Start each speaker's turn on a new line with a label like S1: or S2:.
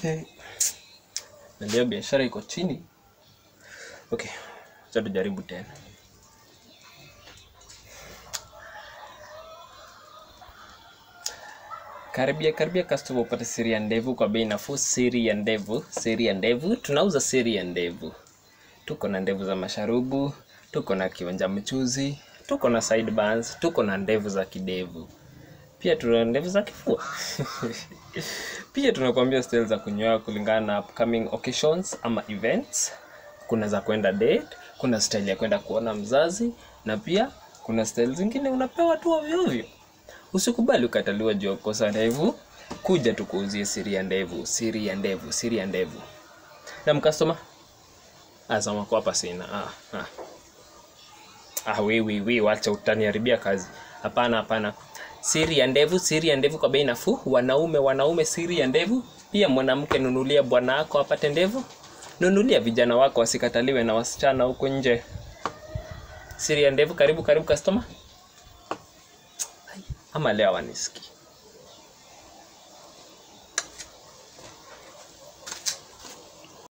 S1: na leo biashara iko chini. Okay, acha tujaribu tena. Karibia karibia customer upate siri ya ndevu kwa bei nafuu. Siri ya ndevu, siri ya ndevu, tunauza siri ya ndevu. Tuko na ndevu za masharubu, tuko na kionja mchuzi, tuko na sideburns, tuko na ndevu za kidevu, pia tuna ndevu za kifua. Pia tunakuambia style za kunyoa kulingana na upcoming occasions ama events. Kuna za kwenda date, kuna style ya kwenda kuona mzazi, na pia kuna style zingine unapewa tu ovyo ovyo. Usikubali ukataliwa juu ya kukosa ndevu. Kuja tukuuzie siri ya ndevu, siri ya ndevu, siri ya ndevu. Na mkastoma asama kwa hapa sina. Ah, ah. Ah, we, we, we, wacha utaniharibia kazi. Hapana, hapana. Siri ya ndevu, siri ya ndevu kwa bei nafuu. Wanaume, wanaume, siri ya ndevu. Pia mwanamke, nunulia bwana wako apate ndevu. Nunulia vijana wako wasikataliwe na wasichana huko nje. Siri ya ndevu, karibu karibu customer. Ama leo hawanisikii.